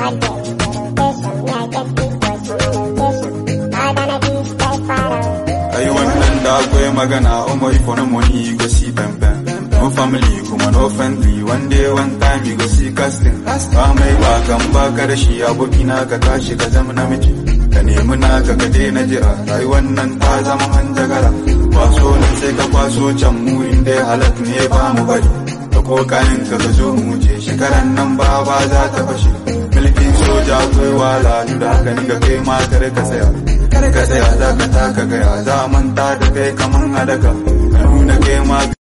Ai wannan da akwai magana Omo if no money go see bam bam No family kuma no friendly One day one time you go see casting Ba mai bakan baka da shi abokina ka tashi ka zama namiji Ka nemi naka ka daina jira Rayuwar nan ta zama hanjagara Kwaso nan sai ka kwaso can mu inda halak ne ba mu bari Ka ko kayan ka ka zo mu je shekaran nan ba ba za ta fashe Mulkin soja akwai wala duk da haka ni ga kai ma kare ka tsaya kar ka tsaya za ka taka gaya za a manta da kai kaman hadaka ka nuna kai ma